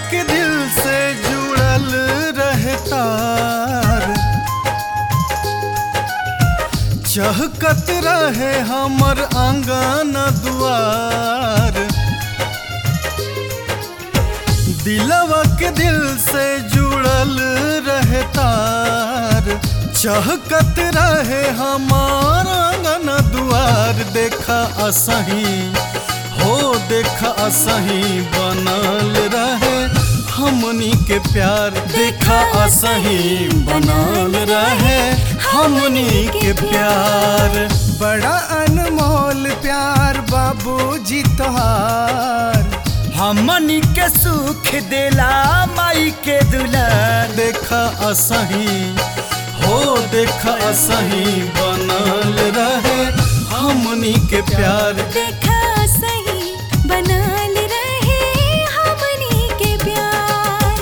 के दिल से जुड़ल रहे तार चहकत रहे हमर आंगन दुआर दिलवा के दिल से जुड़ल रहे तार चहकत रहे हमार आंगन दुआर देखा असही हो देखा असही बनल रहे हमनी के प्यार देखा असही बनल रहे हमनी के प्यार बड़ा अनमोल प्यार बाबूजी तोहार हमनी के सुख देला माई के दुलार देखा असही हो देखा असही बनल रहे हमनी के प्यार देखा सही बनल रहे हमनी के प्यार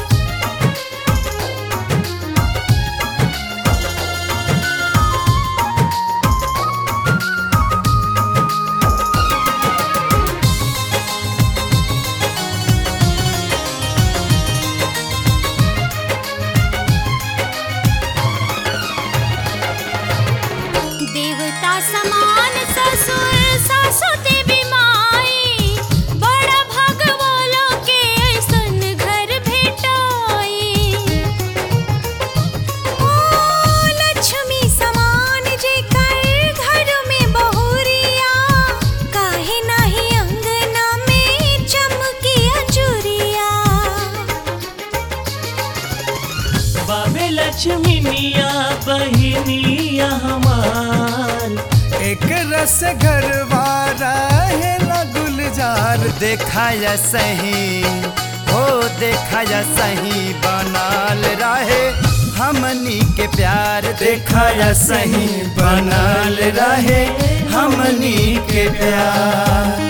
देवता समान ससुर सासु देवी माई बड़ा भगवालो के ऐसन घर भेटाई ओ लक्ष्मी समान जे कर घर में बहुरिया काहे नाही अंगना में चमकी अजुरिया बाबे लक्ष्मी मिया बहिनिया हमार एक रस घरवा रहेला गुलजार देखाया सही हो देखाया सही बनाल रहे हमनी के प्यार देखाया सही बनाल रहे हमनी के प्यार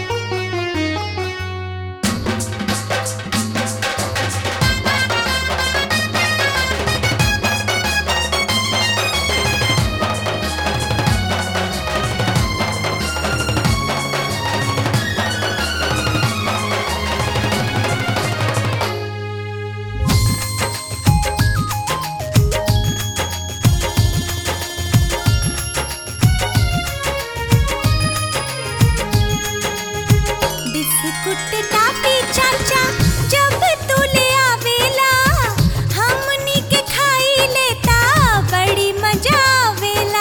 बिस्कुट टापी चाचा जब तू ले आवेला हमनी के खाई लेता बड़ी मजा आवेला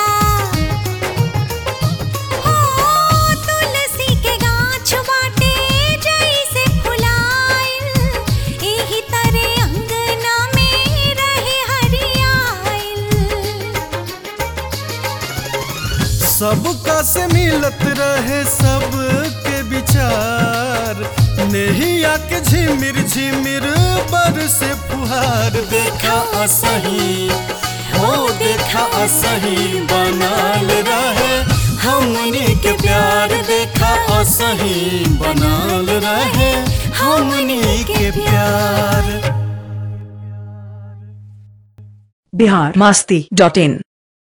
हो तुलसी के गाछ बाटे जैसे फुलाइल एही तरह अंगना में रहे हरियाइल सबका से मिलत रहे सबके विचार नेहिया के झिमिर झिमिर बर से फुहार देखा असही हो देखा असही बनल रहे हमनी के प्यार देखा असही बनल रहे हमनी के प्यार बिहार मस्ती डॉट इन